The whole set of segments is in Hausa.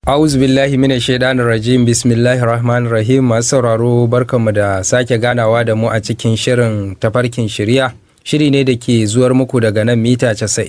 A'udhu billahi minash shaitanir rajim bismillahir rahmanir rahim masu sauraro barkanmu da sake ganawa da mu a cikin shirin tafarkin shirya shiri ne da ke zuwar muku daga nan mita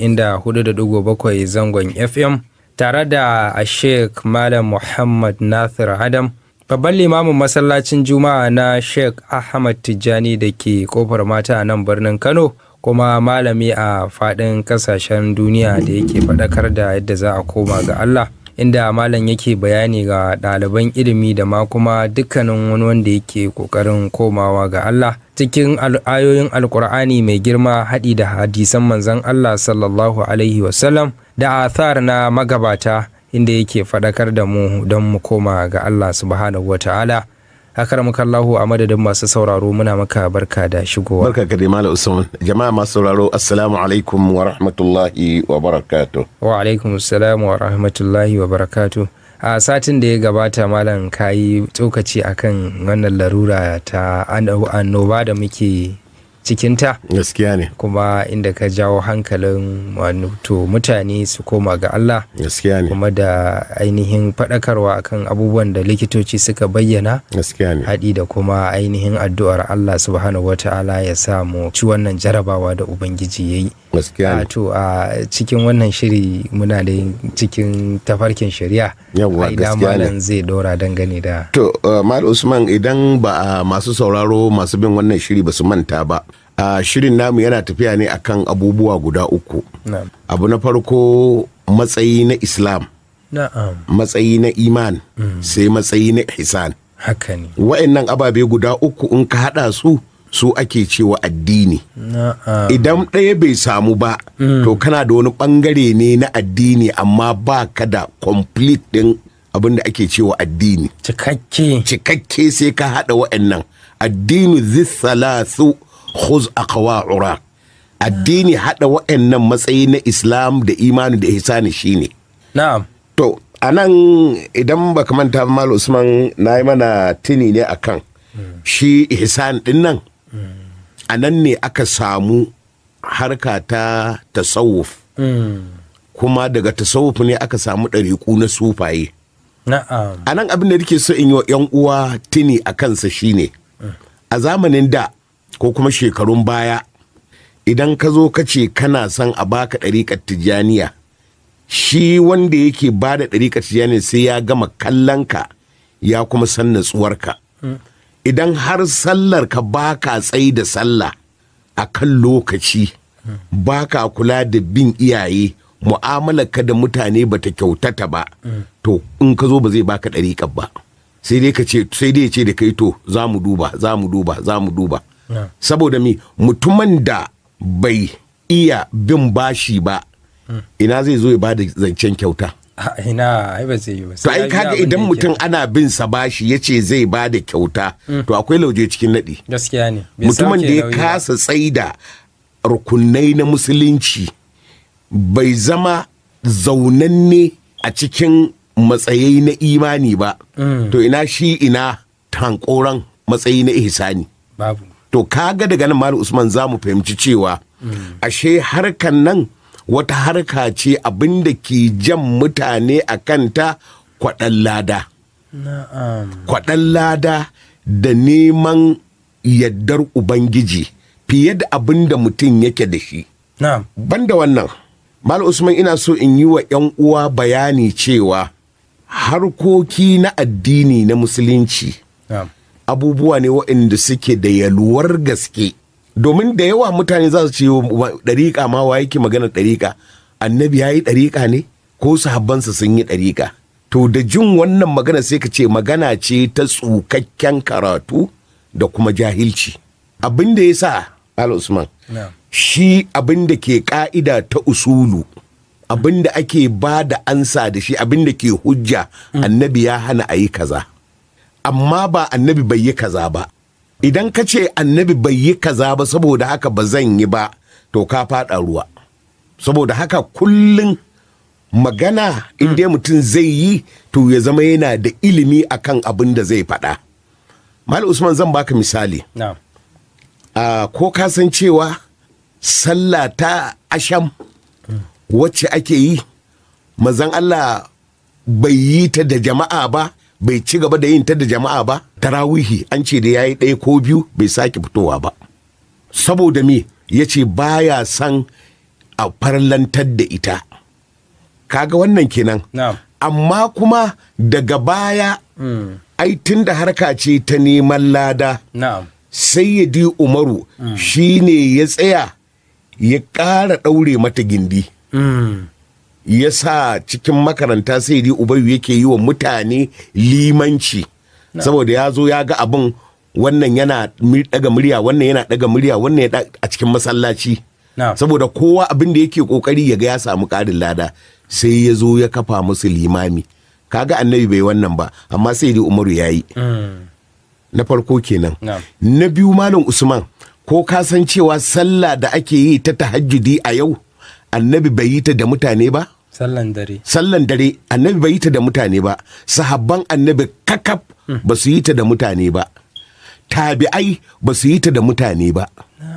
94.7 zangon FM tare da Sheikh Malam Muhammad Nasir Adam babban limamin masallacin Juma'a na Sheikh Ahmad Tijjani da ke kofar mata a nan birnin Kano kuma malami a faɗin ƙasashen duniya da yake faɗakar da yadda za a koma ga Allah. inda malam yake bayani ga ɗaliban ilimi da ma kuma dukkanin wani wanda yake ƙoƙarin komawa ga Allah cikin ayoyin alkur'ani mai girma haɗi da hadisan manzon Allah sallallahu alaihi wasallam da athar na magabata inda yake faɗakar da mu don mu koma ga Allah subhanahu wa ta'ala Allahu a madadin masu sauraro muna maka barka da shigowa. Barka ka dai Malam Usman. Jama'a masu sauraro Assalamu alaikum wa rahmatullahi wa barakatuh. Wa alaikum assalam wa rahmatullahi wa barakatuh. A satin da ya gabata malam kayi tsokaci akan wannan larura ta annoba da muke cikinta Gaskiya ne. kuma inda ka jawo hankalin to mutane su koma ga Allah Gaskiya ne. kuma da ainihin faɗakarwa akan abubuwan da likitoci suka bayyana Gaskiya ne. haɗi da kuma ainihin addu'ar Allah subhanahu wata'ala ya samu ci wannan jarabawa da Ubangiji ya yi. Gaskiya ne. to a cikin wannan shiri muna da cikin tafarkin shari'a Yawwa, a ina gaskiya ne. malam zai dora dangane da To, uh, Malam Usman idan ba a masu sauraro masu bin wannan shiri ba su manta ba. a shirin namu yana tafiya ne akan abubuwa guda uku. na'am Abu na farko matsayi na Islam, na'am matsayi na iman, sai matsayi na ihsan. haka ne Wa'annan ababe guda uku in ka haɗa su, su ake cewa addini. na'am Idan ɗaya bai samu ba, to kana da wani ɓangare ne na addini amma ba ka da complete ɗin abin da ake cewa addini. cikakke Cikakke sai ka haɗa wa'annan. Addini zisalasu khuz aqwa'ura. Addini haɗa wa'annan matsayi na Islam da imani da ihsani shine. na'am To, a nan idan baka manta ba Malam Usman na yi mana tuni ne akan shi ihsan ɗin nan. A nan ne aka samu harka ta tasawuf. Kuma daga tasawuf ne aka samu ɗariƙu na sufaye. na'am A nan abin da nake so in yi wa 'yan uwa tuni a kansa shine a zamanin da ko kuma shekarun baya idan ka zo ka ce kana son a baka ɗariƙar tijjaniya shi wanda yake ba da ɗariƙar tijjaniya sai ya gama kallonka ya kuma san natsuwarka idan har sallar ka baka tsayi da sallah a kan lokaci baka kula da bin iyaye mu'amalarka da mutane bata kyautata ba to in ka zo ba zai baka ɗariƙar ba sai dai ka ce sai dai ya ce da kai to za mu duba za mu duba za mu duba Yeah. saboda mi mutumin da bai iya bin bashi ba ina zai zo ya bada zancen kyauta a ina ai ba zai yi ba to sai ai ya biya kaga abin da idan yake. mutum ana bin sa bashi ya ce zai bada kyauta to akwai lauje cikin naɗi gaskiya ne bai mutumin sauke da ya nauyi ba. kasa tsaida rukunai na musulunci bai zama zaunanne a cikin matsayai na imani ba to ina shi ina tankoran matsayi na ihsani babu to kaga daga nan malam usman za mu fahimci cewa ashe harkan nan wata harka ce abinda ke jan mutane a kanta kwaɗan lada na'am kwaɗan lada da neman yaddar ubangiji fiye da abin da mutum yake da shi na'am banda wannan mal usman ina so in yi wa 'yan uwa bayani cewa harkoki na addini na musulunci na'am abubuwa ne waɗanda suke da yalwar gaske domin da yawa mutane za su ce wa- ɗariƙa ma wa yake magana ɗariƙa annabi ya yi ɗariƙa ne ko sahabbansa sun yi ɗariƙa to da jin wannan magana sai ka ce magana ce ta tsukakken karatu da kuma jahilci abin da ya sa al usman na'am shi abin da ke ka'ida ta usulu abin da ake ba da ansa da shi abin da ke hujja annabi ya hana a yi kaza amma ba annabi bai yi kaza ba idan ka ce annabi bai yi kaza ba saboda haka ba zan yi ba to ka faɗa ruwa saboda haka kullum magana in dai mutum zai yi to ya zama yana da ilimi akan abin da zai faɗa mal usman zan baka misali na'am a ko ka san cewa sallah ta asham wacce ake yi mazan Allah bai yi ta da jama'a ba bai ci gaba da yin ta da jama'a ba tarawihi an ce da ya yi ɗaya ko biyu bai sake fitowa ba saboda me ya ce baya son a farlantar da ita kaga wannan kenan na'am amma kuma daga baya ai tun da harka ce ta neman lada na'am sayyidi umaru shi ne ya tsaya ya ƙara ɗaure mata gindi Mm. ya sa cikin makaranta sayyidi ubayu yake yi wa mutane limanci saboda ya zo ya ga abin wannan yana mi- ɗaga murya wannan yana ɗaga murya wannan ya ɗa- a cikin masallaci na'am saboda kowa abin da yake kokari ya ga ya samu ƙarin lada sai ya zo ya kafa musu limami kaga annabi bai wannan ba amma sai dai umaru ya yi Mm. na farko kenan Na'am. na biyu malam usman ko ka san cewa sallah da ake yi ta tahajjudi a yau annabi bai yi ta da mutane ba sallan dare sallan dare annabi bai yi ta da mutane ba sahabban annabi kakaf ba su yi ta da mutane ba tabi'ai ba su yi ta da mutane ba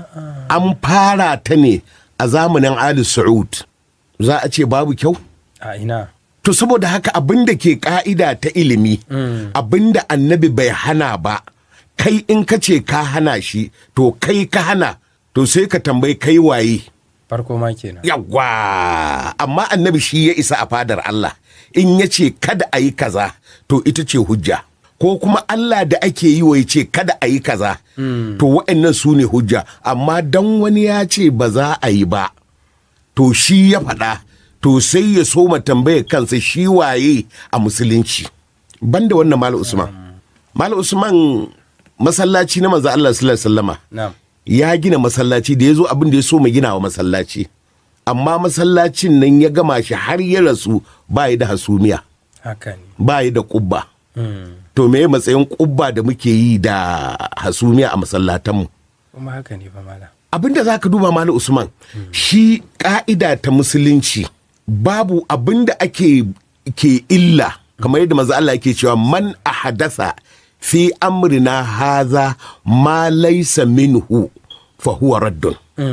an fara ta ne a zamanin ali su'ud za a ce babu kyau a ina to saboda haka abin da ke ka'ida ta ilimi abin da annabi bai hana ba kai in ka ce ka hana shi to kai ka hana to sai ka tambayi kai waye farko ma kenan yawwa amma annabi shi ya isa a fadar Allah in ya ce kada a yi kaza to ita ce hujja ko kuma Allah da ake yi wa ya ce kada a yi kaza to wa'annan su ne hujja amma dan wani ya ce ba za a yi ba to shi ya faɗa to sai ya soma tambayar kansa shi waye a musulunci banda wannan malam usman malam usman masallaci na manzo Allah sallallahu alaihi wasallama na'am ya gina masallaci da ya zo abin da ya so mu gina wa masallaci amma masallacin nan ya gama shi har ya rasu ba yi da hasumiya haka ne ba yi da kubba Mm. to me matsayin kubba da muke yi da hasumiya a masallatanmu kuma haka ne fa mala abin da za ka duba malam usman shi ka'ida ta musulunci babu abin da ake ke illa kamar yadda maza Allah yake cewa man ahadasa fi amrina haza ma laysa minhu fa huwa raddun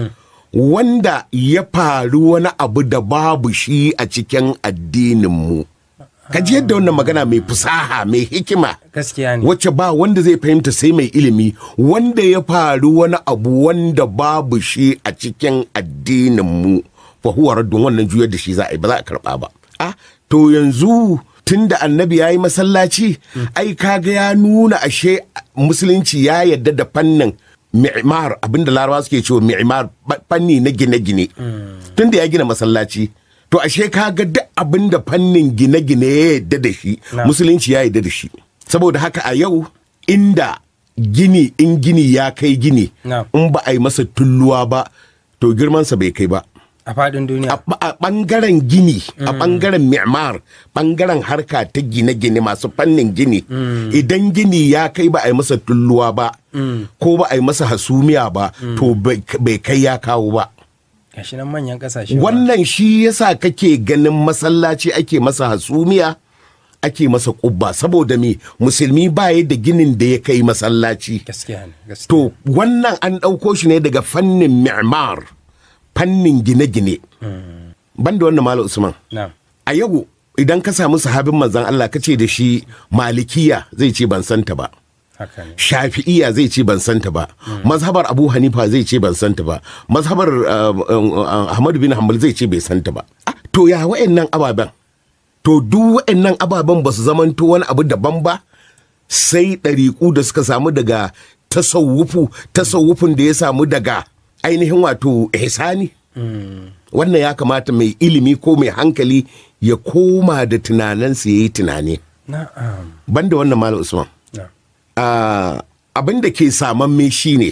wanda ya faru wani abu da babu shi a cikin addininmu ka ji yadda wannan magana mai fusaha mai hikima gaskiya ne wacce ba wanda zai fahimta sai mai ilimi wanda ya faru wani abu wanda babu shi a cikin addininmu fa huwa raddun wannan juyar da shi za a yi ba za a karba ba a to yanzu tun da annabi ya yi masallaci ai kaga ya nuna ashe musulunci ya yadda da fannin mi'mar abinda larabawa suke cewa mi'mar ba- fanni na gine-gine tun da ya gina masallaci to ashe kaga duk abinda fannin gine-gine ya yadda da shi Na. musulunci ya yadda da shi saboda haka a yau inda gini in gini ya kai gini Na. in ba a yi masa tulluwa ba to girmansa bai kai ba a faɗin duniya a a ɓangaren gini a ɓangaren mi'mar ɓangaren harka ta gine-gine masu fannin gini idan gini ya kai ba a yi masa tulluwa ba ko ba a yi masa hasumiya ba to bai bai kai ya kawo ba gashi nan manyan kasashe ma. wannan shi yasa kake ganin masallaci ake masa hasumiya ake masa kubba saboda me musulmi baya da ginin da ya kai masallaci gaskiya ne gaskiya to wannan an ɗauko shi ne daga fannin mi'mar fannin gine-gine banda wannan malam usman na'am a yau idan ka samu sahabin manzan Allah ka ce da shi malikiya zai ce ban santa ba haka ne shafi'iya zai ce ban santa ba mazhabar abu hanifa zai ce ban santa ba mazhabar uh, uh, uh, ahmadu bin hanbal zai ce bai santa ba Ah, to ya wa'annan ababen to duk wa'annan ababen ba su zamanto wani abu daban ba sai ɗariƙu da suka samu daga tasawufu tasawufin da ya samu daga ainihin wato ihsani wannan ya kamata mai ilimi ko mai hankali ya koma da tunaninsa ya yi tunani na'am banda wannan malam usman na'am Ah, abin da ke samamme shine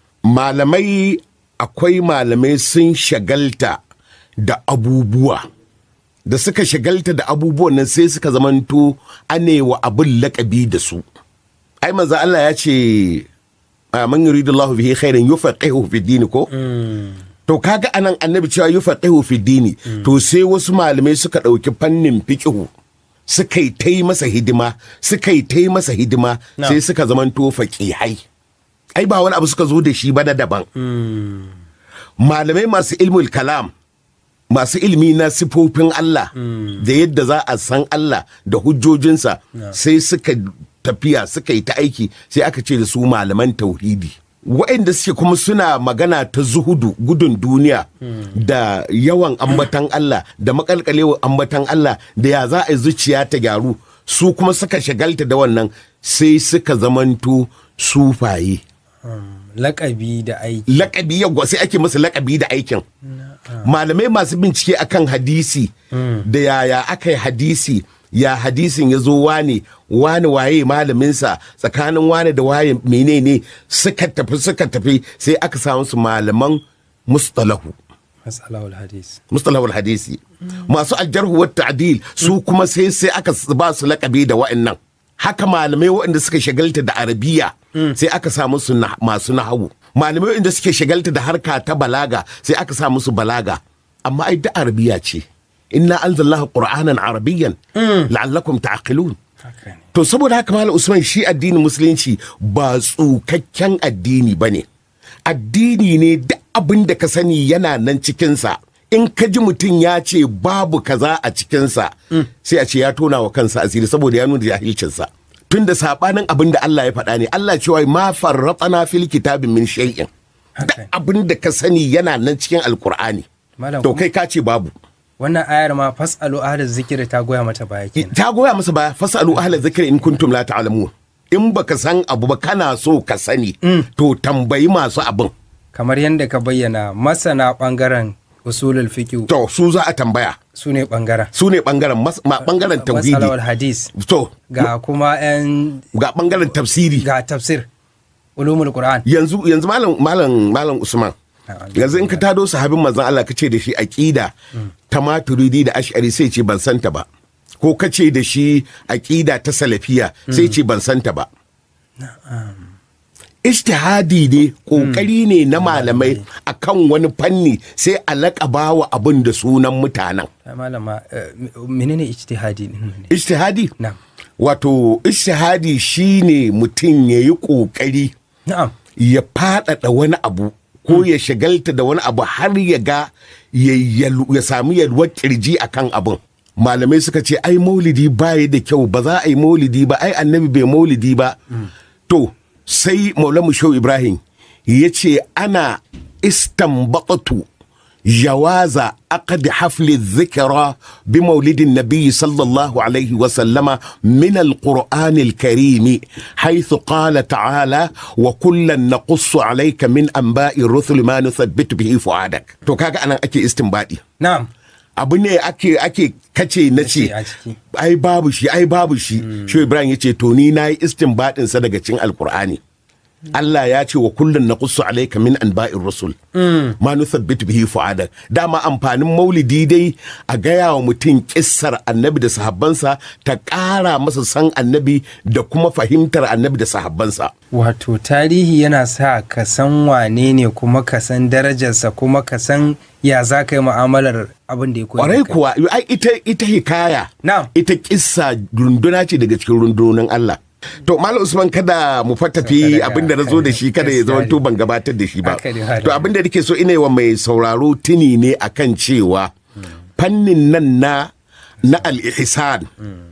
malamai akwai malamai sun shagalta da abubuwa da suka shagalta da abubuwan nan sai suka zamanto anewa abin lakabi da su ai manzo Allah ya ce ah, man yuridullahu bihi khairan yufaqihu fi dini ko to kaga anan annabi cewa yufaqihu fi dini to sai wasu malamai suka ɗauki fannin fiqihu suka yi ta yi masa hidima suka yi ta yi masa hidima Na. sai suka zamanto faƙihai ai ba wani abu suka zo da shi ba na daban malamai masu ilmul kalam masu ilimi na sifofin Allah da yadda za a san Allah da hujjojinsa sai suka tafiya suka yi ta aiki sai aka ce da su malaman tauhidi waɗanda suke kuma suna magana ta zuhudu gudun duniya da yawan ambatan Allah da makalkalewar ambatan Allah da ya za a yi zuciya ta gyaru su kuma suka shagalta da wannan sai suka zamanto sufaye lakabi da aiki lakabi yawwa sai ake masa lakabi da aikin malamai masu bincike akan hadisi da yaya aka yi hadisi ya hadisin ya zo wane wane waye malaminsa tsakanin wane da waye menene suka tafi suka tafi sai aka samu su malaman mustalahu matsalawar hadis mustalahul hadisi masu aljarhu wa ta'dil su kuma sai sai aka ba su lakabi da wa'annan haka malamai waɗanda suka shagalta da arabiya sai aka sa musu na- masu nahawu malamai waɗanda suke shagalta da harka ta balaga sai aka sa musu balaga amma ai da arabiya ce inna anzalnahu qur'anan arabiyyan la'allakum ta'qilun haka ne to saboda haka malam usman shi addinin musulunci ba tsukakken addini ba ne addini ne da abin da ka sani yana nan cikinsa in ka ji mutum ya ce babu kaza a cikinsa sai a ce ya tona wa kansa asiri saboda ya nuna jahilcinsa tun da sabanin abin da Allah ya faɗa ne Allah cewa ma farratana fil kitabin min shay'in da haka ne abin da ka sani yana nan cikin alkur'ani Malam, to kai ka ce babu wannan ayar ma fasalu ahli zikiri ta goya mata baya kenan ta goya masa baya fasalu ahla zikri in kuntum la ta'lamun in baka san abu ba kana so ka sani to tambayi masu abin kamar yadda ka bayyana masana bangaren usulul fiqh to su za a tambaya su ne bangaren su ne bangaren mas- ma- bangaren tauhidi matsalawar hadis to ga kuma yan ga bangaren tafsiri ga tafsir ulumul qur'an yanzu yanzu malam malam malam usman Na'am. yanzu in ka tado sahabin manzon Allah ka ce da shi aqida ta maturidi da ash'ari sai ce ban santa ba ko ka ce da shi aqida ta salafiya sai ce ban santa ba Ishtihadi ne kokari ne na malamai akan wani fanni sai a laƙaba wa abin da sunan mutanen Ai, malama eh, menene ijtihadi din ne Ishtihadi na'am wato ishtihadi shine mutum ya yi kokari na'am ya faɗaɗa wani abu ko ya shagalta da wani abu har ya ga ya, yalu- ya sami yalwar kirji a kan abin malamai suka ce ai maulidi baya da kyau ba za a yi maulidi ba ai annabi bai maulidi ba to sai maulamu shau ibrahim ya ce ana istanbatu جواز عقد حفل الذكرى بمولد النبي صلى الله عليه وسلم من القرآن الكريم حيث قال تعالى وكلا نقص عليك من أنباء الرسل ما نثبت به فؤادك تو كاغا أنا أكي استنبادي na'am abu ne ake ake kace na ce a ciki. ai babu shi ai babu shi shi ibrahim ya ce to ni na yi istinbadin sa daga cikin alkur'ani Allah ya ce wa kullun naqussu alayka min anba'ir rusul ma nuthabbitu bihi fu'adak dama amfanin maulidi dai a gaya wa mutum kissar annabi da sahabbansa ta ƙara masa san annabi da kuma fahimtar annabi da sahabbansa wato tarihi yana sa ka san wane ne kuma ka san darajarsa kuma ka san ya za ka yi mu'amalar abin da ya koya kwarai da kai. kuwa ai ita ita hikaya Na'am. ita kissa runduna ce daga cikin rundunonin Allah to malam usman kada mu fatafi Kada abin da na zo da shi kada ya zama to ban gabatar da shi ba Haka ne, haka to ne. abin da nake so ina yi wa mai sauraro tuni ne akan cewa fannin nan na na al-ihsan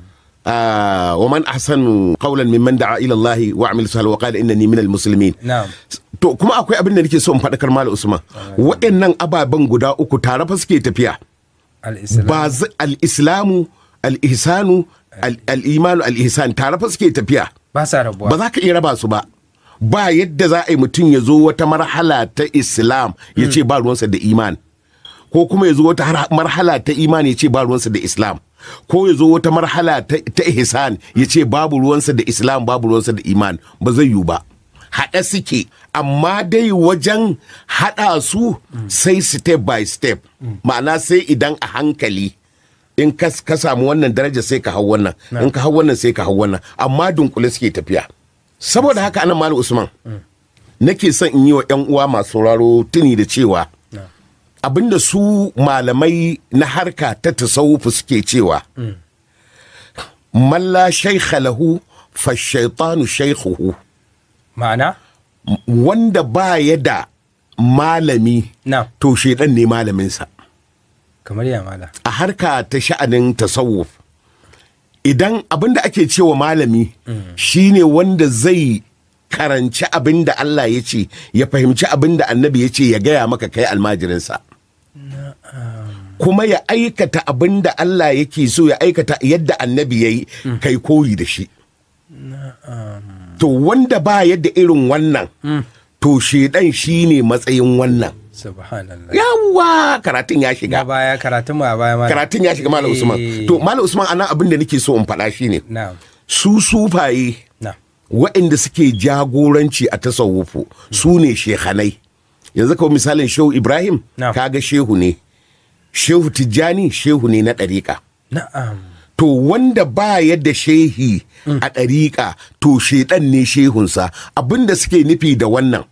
آه ومن أحسن قولا ممن دعا إلى الله وعمل صالحا وقال إنني من المسلمين na'am to kuma akwai abin da nake so in faɗakar malam usman waɗannan ababen guda uku tare fa suke tafiya al-islam ba z- al-islamu al-ihsanu al- al-imanu al-ihsan tare fa suke tafiya ba sa rabuwa ba za ka iya raba su ba ba yadda za a yi mutum ya zo wata marhala ta islam ya ce ba ruwansa da iman ko kuma ya zo wata har- marhala ta iman ya ce ba ruwansa da islam ko ya zo wata marhala ta, ta ihsan ya ce babu ruwansa da islam babu ruwansa da iman ba zai yiwu ba haɗa suke amma dai wajen haɗa su sai step by step ma'ana sai idan a hankali in ka ka samu wannan daraja sai ka hau wannan in ka hau wannan sai ka hau wannan amma dunkule suke tafiya saboda haka anan malam usman nake son in yi wa yan uwa masu sauraro tuni da cewa abinda su malamai na harka ta tasawufu suke cewa malla shaykha lahu fa shaitanu shaykhuhu ma'ana wanda ba ya da malami na'am to shedan ne malaminsa kamar ya mala a harka ta sha'anin tasawuf idan abin da ake cewa malami shine wanda zai karanci abin da Allah ya ce ya fahimci abin da annabi ya ce ya gaya maka kai almajirinsa kuma ya aikata abin da Allah yake so ya aikata yadda annabi ya yi kai koyi da shi to wanda ba yadda irin wannan to shedan shine matsayin wannan subhanallah yawwa karatun ya na shiga baya karatun mu a baya mala karatun ya shiga malam usman Eh. to malam usman anan abin da nake so in faɗa shine na su sufaye na waɗanda suke jagoranci a tasawufu su ne shehanai yanzu kawai misalin shehu ibrahim Na'am. kaga shehu ne shehu tijjani shehu ne na ɗariƙa na'am to wanda ba yadda shehi a ɗariƙa to shedan ne shehunsa abinda suke nufi da wannan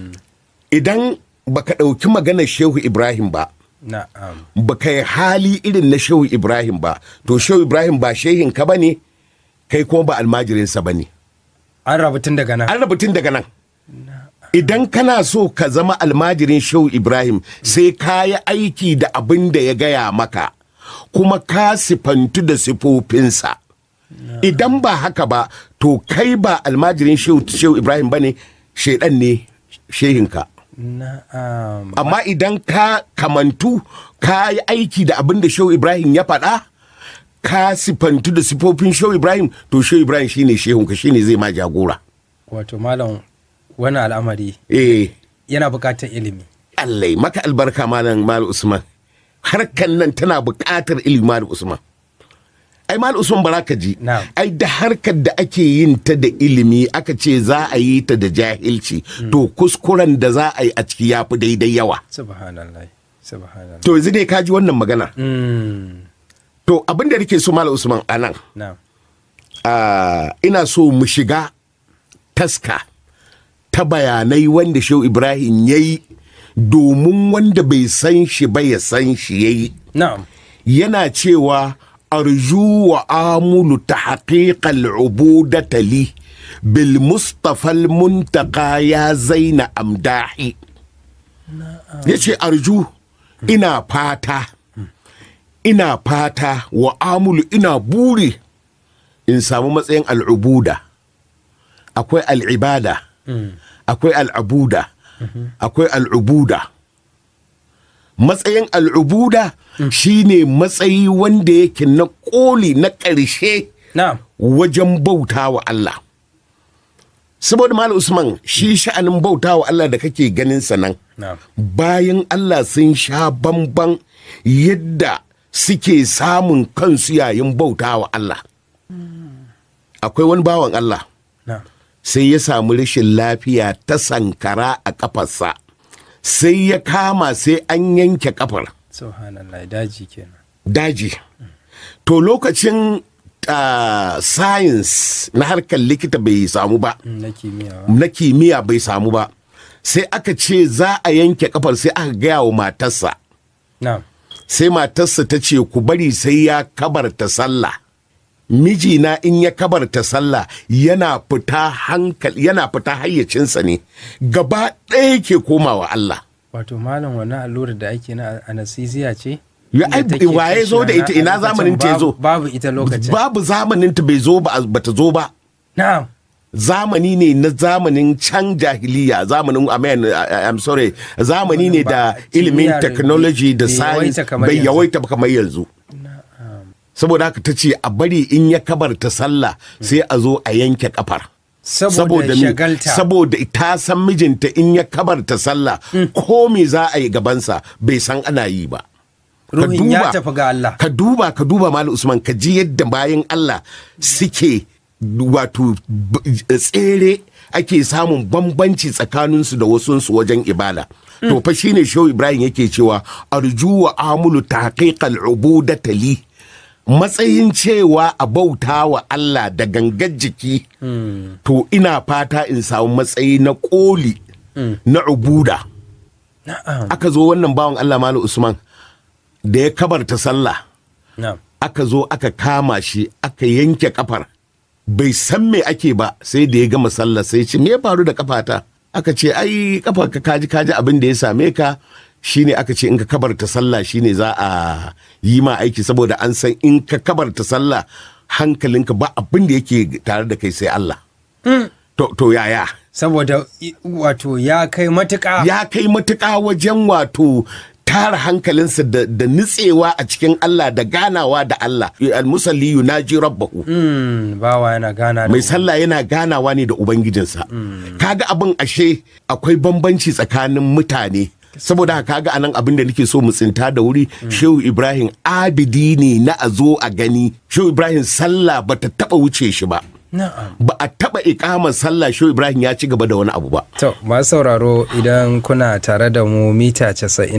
idan baka ɗauki maganar shehu ibrahim ba na'am baka yi hali irin na shehu ibrahim ba to shehu ibrahim ba shehin ka bane kai kuma ba almajirinsa bane an rabu tun daga nan an rabu tun daga nan idan kana so ka zama almajirin shehu ibrahim sai ka yi aiki da abin da ya gaya maka kuma ka sifantu da sifofinsa idan ba haka ba to kai ba almajirin shehu shehu ibrahim bane shaidan ne shehinka na'am amma idan ka kamantu ka yi aiki da abin da shehu ibrahim ya faɗa ka sifantu da sifofin shehu ibrahim to shehu ibrahim shine shehunka shine zai ma jagora wato malam wani al'amari eh buƙatar ilimi Allah ya maka albarka malam malam usman harkan nan tana buƙatar ilimi malam usman ai malam usman baraka ji Na'am. ai da harkar da ake yin ta da ilimi aka ce za a yi ta da jahilci to kuskuren da za a yi a ciki ya fi daidai yawa subhanallah subhanallah to yanzu dai ka ji wannan magana mm. to abin da nake so malam usman anan na'am Ah, ina so mu shiga taska ta bayanai wanda shehu ibrahim ya yi domin wanda bai san shi ba ya san shi ya yi na'am yana cewa arju wa amulu ta haƙiƙal ubudata li bil mustafa muntaka ya zaina amdahi ya ce arju ina fata ina fata wa amulu ina buri in samu matsayin al'ubuda akwai al'ibada akwai al'abuda akwai al'ubuda matsayin al'ubuda shine matsayi wanda yake na koli na ƙarshe na'am wajen bauta wa Allah saboda Malam Usman shi sha'anin bauta wa Allah da kake ganin sa nan na'am bayan Allah sun sha bamban yadda suke samun kansu yayin bauta wa Allah akwai wani bawan Allah na'am sai ya samu rashin lafiya ta sankara a kafarsa sai ya kama sai an yanke kafar subhanallah daji kenan daji to lokacin ah, science na harkar likita bai samu ba Mm, na kimiyya ba. na kimiyya bai samu ba sai aka ce za a yanke kafar sai aka gaya wa matarsa na'am sai matarsa ta ce ku bari sai ya kabarta sallah mijina in ya kabarta sallah yana fita hankali yana fita hayyacinsa ne gaba ɗaya ke komawa Allah wato malam wannan allurar da ake na anesthesia ce Ya, ai, Da take waye zo da ita? kashe Ina wannan a zamanin ta ya zo? lokacin babu babu ita lokacin babu zamanin ta bai zo ba bata zo ba na'am zamani ne na zamanin can jahiliya zamanin amen I- I'm sorry zamani ne da Ba- ilimin kimiyya technology da bai science yawaita kamar bai yanzu. yawaita ba kamar yanzu saboda haka ta ce a bari in ya kabarta sallah sai a zo a yanke kafar saboda mi- shagalta saboda ta san mijinta in ya kabarta sallah ko me za a yi gabansa bai san ana yi ba Ka ruhin ya duba- tafi ga Allah ka duba ka duba malam usman ka ji yadda bayan allah suke wato b- tsere ake samun bambanci tsakaninsu da wasunsu wajen ibada to fa shine shehu ibrahim yake cewa arju wa amulu tahqiqal ubudata li matsayin cewa a bauta wa Allah da gangar jiki to ina fata in samu matsayi na koli na ubuda na'am aka zo wannan bawan Allah malam usman da ya kabarta sallah na'am aka zo aka kama shi aka yanke kafar bai san me ake ba sai da ya gama sallah sai ce me ya faru da kafata aka ce ai kafar ka kaji kaji abin da ya same ka shine aka ce in ka kabarta sallah shine za a yi ma aiki saboda an san in ka kabarta sallah hankalinka ba abin da yake tare da kai sai Allah to, to yaya saboda i- wato ya kai matuƙa ya kai matuƙa wajen wato tara hankalinsa da, da nutsewa a cikin Allah da ganawa da Allah al-musalli yunaji rabbahu Mm, bawa yana gana da mai sallah yana ganawa ne da ubangijinsa kaga abin ashe akwai bambanci tsakanin mutane saboda haka kaga anan abin da nake so mu tsinta da wuri shehu ibrahim abidi ne na a zo a gani shehu ibrahim sallah bata taba wuce shi ba na'am ba a taba ikamar sallah shehu ibrahim ya ci gaba da wani abu ba To, masu sauraro idan kuna tare da mu mita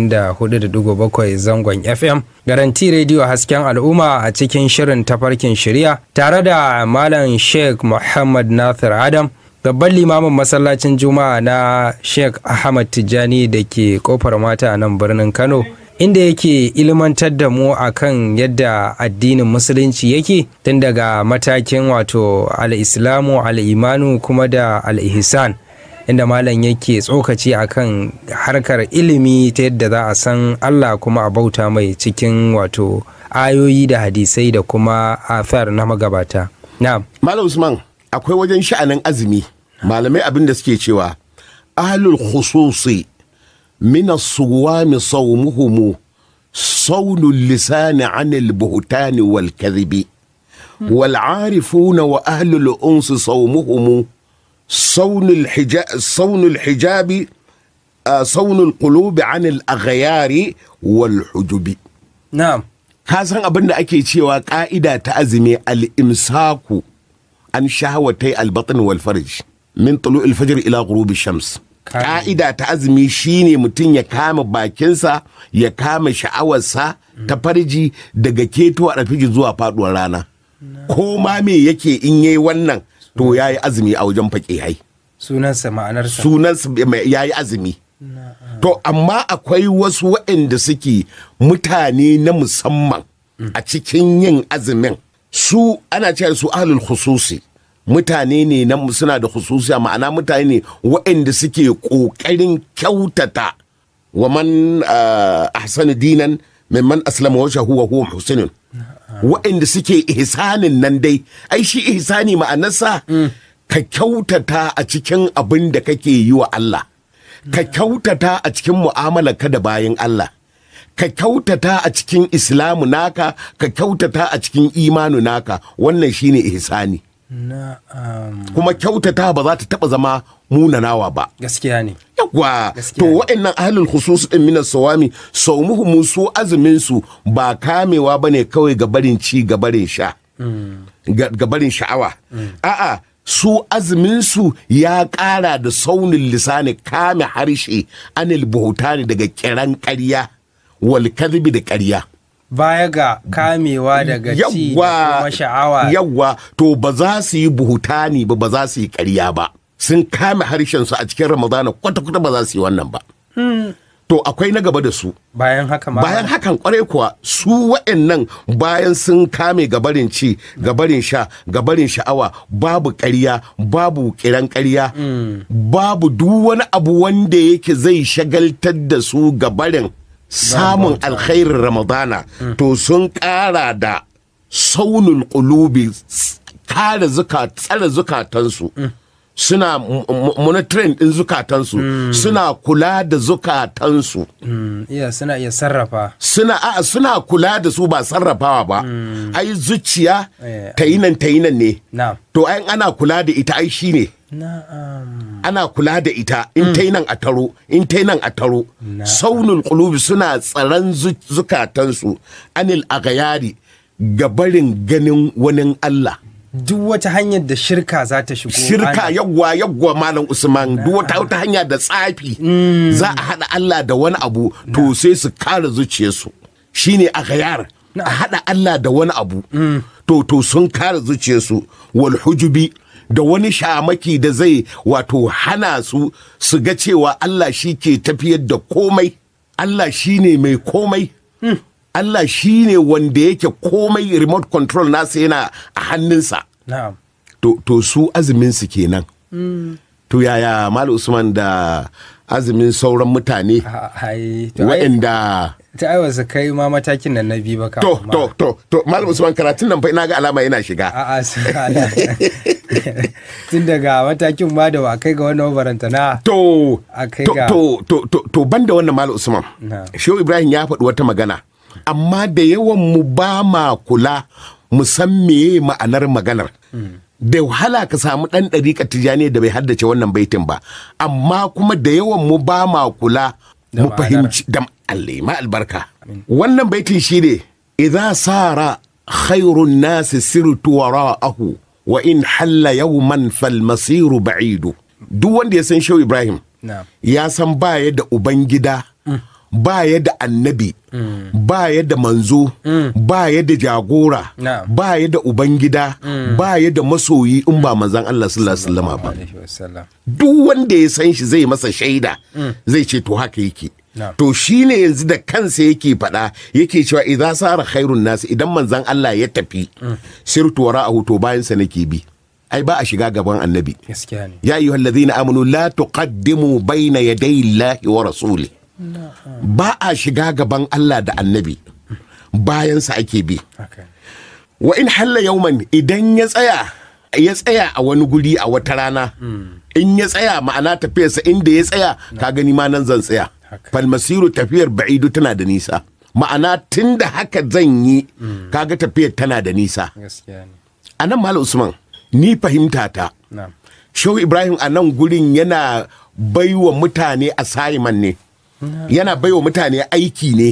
94.7 zangon FM, garanti rediyo hasken al'umma a cikin shirin tafarkin shirya tare da Malam Sheikh Muhammad Nasir Adam, babban limamin masallacin Juma'a na Sheikh Ahmad Tijjani da ke kofar mata a nan birnin Kano. Inda yake ilmantar da mu akan yadda addinin musulunci yake tun daga matakin wato al-islamu al-imanu kuma da al-ihsan inda malam yake tsokaci akan harkar ilimi ta yadda za a san Allah kuma a bauta mai cikin wato ayoyi da hadisai da kuma athar na magabata. Na'am. Malam Usman akwai wajen sha'anin azumi malamai abin da suke cewa ahlul khususi min as-suwami sawmuhum sawnul lisani anil buhtani wal kadhibi wal arifuna wa ahlul unsi sawmuhum sawnul hijab sawnul hijabi آه، صون القلوب عن الأغيار والحجب Na'am. ka san abin da ake cewa ka'ida ta azumi al-imsaku an shahawatai al-batn wal farj min tulu al-fajr ila ghurubi shams Kame. ka'ida ta azumi shine mutum ya kama bakinsa ya kama sha'awarsa ta farji daga keto a zuwa faduwar rana ko ma me yake in yayi wannan to yayi azumi a wajen faƙihai Sunansa ma'anarsa. sunansa ya yi azumi to amma akwai wasu waɗanda suke mutane na musamman a cikin yin azumin su ana cewa su ahlul khususi mutane ne na suna da khususi ma'ana mutane ne waɗanda suke ƙoƙarin kyautata wa man ah, ahsanu dinan mimman aslama wajhahu wa huwa muhsinun waɗanda suke ihsanin nan dai ai shi ihsani ma'anarsa ka kyautata a cikin abin da kake yi wa Allah ka kyautata a cikin mu'amalarka da bayan Allah ka kyautata a cikin islamu naka ka kyautata a cikin imanu naka wannan shine ihsani Na'am. kuma kyautata ba za ta taba zama munanawa ba Gaskiya ne. yawa Gaskiya to ne. wa'annan ahlul khusus din minas sawami saumuhum su azumin su ba kamewa bane kawai ga barin ci ga barin sha ga ga barin sha'awa a'a su azumin su ya ƙara da saunin lisani kame harshe anil buhutani daga kiran ƙarya wal kadhibi da ƙarya Baya ga kamewa daga ci da kuma sha'awa. yawwa to ba za su yi buhutani ba ba za su yi ƙarya ba sun kame harshen su a cikin ramadana kwata-kwata ba za su yi wannan ba to akwai na gaba da su Bayan haka ma. bayan hakan kwarai kuwa su waɗannan bayan sun kame gabarin ci gabarin sha gabarin sha'awa babu ƙarya babu kiran ƙarya babu duk wani abu wanda yake zai shagaltar da su gabarin samun alkhairin ramadana to sun ƙara da saunin ƙulubi kare zuka tsare zukatansu suna m- m- monitoring ɗin zukatansu suna kula da zukatansu Mm, iya suna iya sarrafa. suna a suna kula da su ba sarrafawa ba ai zuciya Eh. ta yi nan ta yi nan ne Na'am. to ai ana kula da ita ai shi ne Na'am. ana kula da ita in ta yi nan a taro in ta yi nan a taro saunul qulubi suna tsaron zu- zukatansu anil agayari gabarin ganin wani Allah Duk wata hanyar da shirka za ta shigo. shirka ana- yawwa yawwa malam usman duk wata wata hanya da tsafi za a haɗa Allah da wani abu to sai su kare zuciyarsu shine a gayar a haɗa Allah da wani abu to to sun kare zuciyarsu wal hujubi da wani shamaki da zai wato hana su su ga cewa Allah shi ke tafiyar da komai Allah shi ne mai komai Allah shi ne wanda yake komai remote control nasa yana a hannunsa Na'am. to, to su azumin su kenan to yaya mal usman da azumin sauran mutane A- ai to ai waɗanda ta ai wasu kai ma matakin nan na biyu ba to kafin ma. to to to malam usman karatun nan fa ina ga alama yana shiga a'a su ala tun daga matakin ma da ba kai ga wannan barantana to A kai to, ga- to to to to banda wannan malam usman Na. shehu ibrahim ya faɗi wata magana amma da yawan mu ba ma kula mu san meye ma'anar maganar da wahala ka samu ɗan ɗariƙa tijjani da bai haddace wannan baitin ba amma kuma da yawan mu ba ma kula Da mu ma'anar. fahimci da Allah ma albarka wannan baitin shi ne idza sara khairun nasi sirtu wara'ahu wa in halla yawman fal masiru ba'idu duk wanda ya san shehu ibrahim na ya san baya da ubangida baya da annabi baya da manzo baya da jagora Na'am. baya da ubangida baya da masoyi in ba manzan Allah sallallahu alaihi wasallam ba alaihi wasallam duk wanda ya san shi zai masa shaida zai ce to haka yake Na'am. to shine yanzu da kansa yake faɗa yake cewa idan sara khairun nasi idan manzan Allah ya tafi sirtu wara'ahu to bayan sa nake bi ai ba a shiga gaban annabi gaskiya ne يا أيها الذين آمنوا لا تقدموا بين يدي الله ورسوله ba a shiga gaban Allah da annabi bayansa ake bi haka ne. wa in halla yauman idan ya tsaya ya tsaya a wani guri a wata rana in ya tsaya ma'ana tafiyarsa inda ya tsaya ka gani ma nan zan tsaya Haka. falmasiru tafiyar ba'idu tana da nisa ma'ana tun da haka zan yi kaga tafiyar tana da nisa gaskiya ne a nan malam usman ni fahimta ta na Shehu Ibrahim a nan gurin yana baiwa mutane assignment ne. Yana baiwa mutane aiki ne.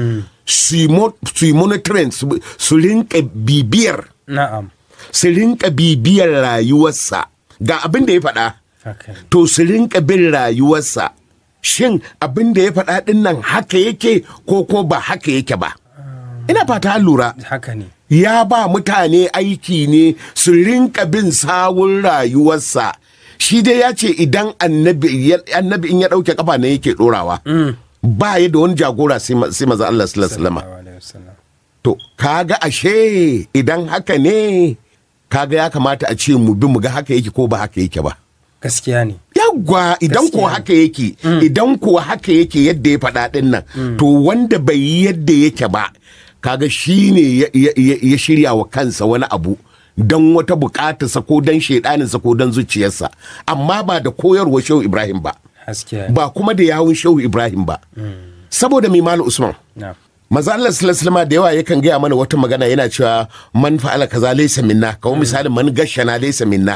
Su yi mo- su yi monitoring su su rinka bibiyar na'am su rinka bibiyar rayuwarsa ga abin da ya faɗa haka ne. to su rinka bin rayuwarsa shin abin da ya faɗa ɗin nan haka yake ko ko ba haka yake ba ina fata an lura haka ne ya ba mutane aiki ne su rinka bin sawun rayuwarsa shi dai ya ce idan annabi ya- annabi in ya ɗauke kafa ne yake ɗorawa ba ya da wani jagora sai ma- sai maza Allah sallallahu alaihi wasallam Sallallahu alaihi wasallam. to kaga ashe idan haka ne kaga ya kamata a ce mu bi mu ga haka yake ko ba haka yake ba gaskiya ne yawwa idan ko Gaskiya. haka yake idan ko haka yake yadda ya faɗa ɗin nan to wanda bai yi yadda yake ba kaga shi ne ya- ya ya- ya shirya wa kansa wani abu don wata bukatarsa ko don shaidaninsa ko don zuciyarsa amma ba da koyarwa shehu ibrahim ba gaskiya ne ba kuma da yawun shehu ibrahim ba saboda mai malu usman na maza Allah sallallahu alaihi da yawa yakan gaya mana wata magana yana cewa man fa'ala kaza laysa minna kamar misalin man gashana laysa minna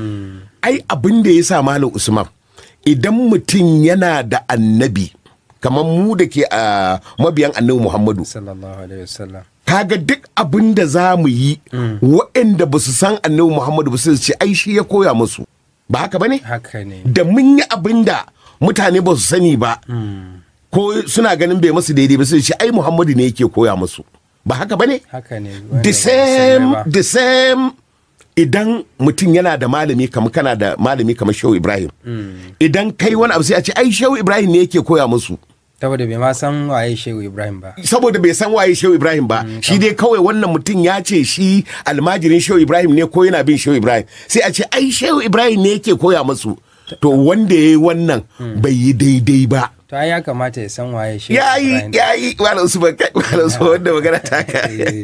ai abin da ya sa malam usman idan mutum yana da annabi kamar mu da ke a mabiyan annabi muhammadu sallallahu alaihi wasallam kaga duk abin da za mu yi waɗanda ba su san annabi muhammadu ba su ce ai shi ya koya musu ba haka ba ne haka ne da mun yi abin da mutane ba su sani ba ko suna ganin bai masu daidai ba su ce ai muhammadu ne yake koya musu ba haka ba ne haka ne the wanda ba same musulmai ba. the same idan mutum yana da malami kamar kana da malami kamar shehu ibrahim idan kai wani abu sai a ce ai shehu ibrahim ne yake koya musu saboda bai ma san waye shehu ibrahim ba saboda bai san waye shehu ibrahim ba shi dai kawai wannan mutum ya ce shi almajirin shehu ibrahim ne ko yana bin shehu ibrahim sai a ce ai shehu ibrahim ne yake koya musu to wanda ya yi wannan bai yi daidai ba to ai ya kamata ya san waye shehu ya yi ibrahim ya yi malam su kai malam su wanda magana ta ka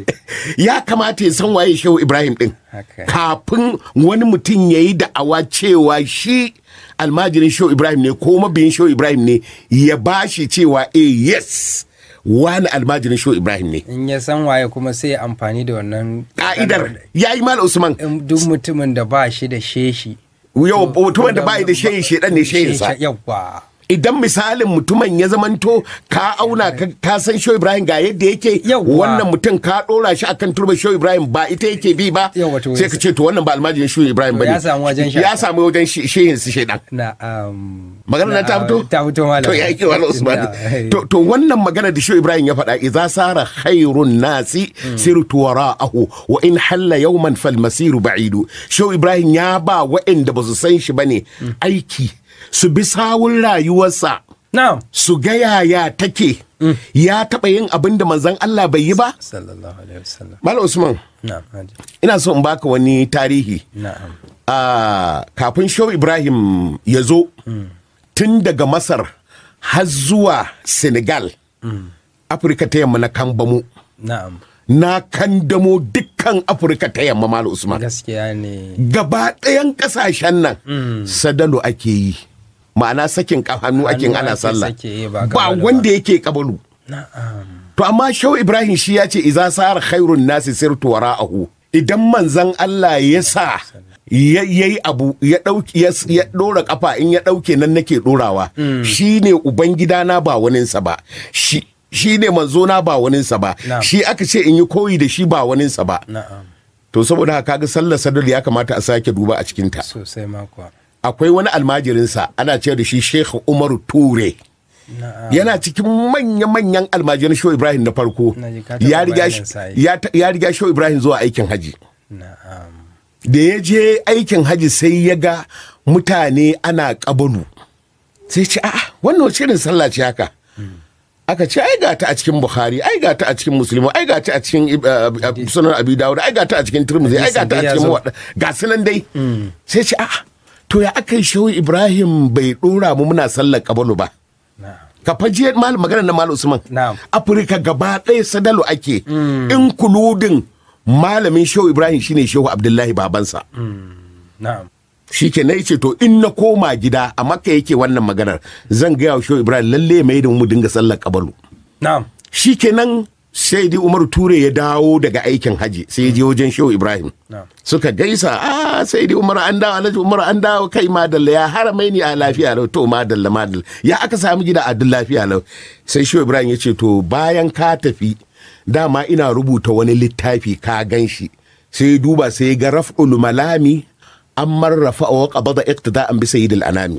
ya kamata ya san waye shehu ibrahim din Haka. kafin wani mutum ya yi da'awa cewa shi almajirin shehu ibrahim ne ko mabiyin shehu ibrahim ne ya bashi cewa eh yes wani almajirin shehu ibrahim ne in ya san waye kuma sai ya amfani da wannan ka'idar ya yi malam usman in duk mutumin da ba shi da sheshi yau mutumin da bai da shehi shedan ne shehinsa yawa idan misalin mutumin ya zamanto ka auna ka, ka san show ibrahim ga yadda yake Yawwa. wannan mutum ka dora shi akan turba show ibrahim ba ita yake bi ba Yawwa, to sai ka ce to wannan ba almajirin show ibrahim To ba ya samu wajen ya shaka. samu wajen shi- shehin su shedan na um, magana na ta fito ta fito malam to ya yake wani usman Na, to to wannan magana da show ibrahim ya faɗa idza sara khairun nasi sirtu wara'ahu wa in halla yawman fal masiru ba'idu show ibrahim ya ba waɗanda ba su san shi bane aiki su bi sawun rayuwarsa na'am su ga yaya take ya taɓa yin abin da manzon Allah bai yi ba? sallallahu alaihi wasallam Malam Usman, na'am haji. ina so in baka wani tarihi. na'am Ah, kafin Shehu Ibrahim ya zo, tun daga masar har zuwa senegal afirka ta yamma na kambamu na'am na kandamo dukkan afirka ta yamma malam usman gaskiya ne gaba ɗayan ƙasashen nan sadalo ake yi ma'ana sakin ka- hannu ake yin ana ake sallah sake yi, ba ba kabalu ba. wanda yake kabalu na'am to amma shau ibrahim shi ya ce iza sar khairun nasi sirtu wara'ahu idan manzan Allah ya sa ya yi abu ya dauki ya, ya dora kafa in ya dauke nan nake dorawa shine ubangidana ba waninsa ba shi shi ne manzona ba waninsa ba Na'am. shi aka ce in yi koyi da shi ba waninsa ba na'am to saboda haka kaga sallar sadar ya kamata a sake duba a cikinta sosai makwa akwai wani almajirinsa ana ce da shi Sheikh Umaru Ture na'am yana cikin manya-manyan almajirin Shehu Ibrahim na farko Na ji ka taɓa ya riga bayanin sa, ya ta- ya riga Shehu Ibrahim zuwa aikin haji na'am da ya je aikin haji sai ya ga mutane ana kabalu sai ce a'a wannan wace irin sallah ce haka aka ce ai gata a cikin Bukhari ai gata a cikin Muslim ai gata a cikin uh, uh, sunan Abi Dawud ai gata a cikin Tirmidhi ai Hadisin gata a dai ya cikin zo. Muwadda ga sunan dai sai ce a'a to ya aka yi Shehu Ibrahim bai dora mu muna sallar kabalu ba na'am ka faje mal maganar na mal usman Na'am. afirka gaba ɗaya sadalo ake in kuludin malamin shehu ibrahim shine shehu abdullahi babansa na'am shi ke na ce to in na koma gida a makka yake wannan maganar zan gaya wa shehu ibrahim lalle mai da mu dinga sallar kabalu na'am shi kenan sai dai umaru ture ya dawo daga aikin haji sai ya je wajen shehu ibrahim Na'am. suka gaisa a sai dai umar an dawo alhaji umar an dawo kai madalla ya haramai ni a lafiya lau to madalla madalla ya aka samu gida a duk lafiya lau sai shehu ibrahim ya ce to bayan ka tafi dama ina rubuta wani littafi ka gan shi sai ya duba sai ya ga raf'ul malami an marrafa wa qabada iqtida'an bi sayyidil anami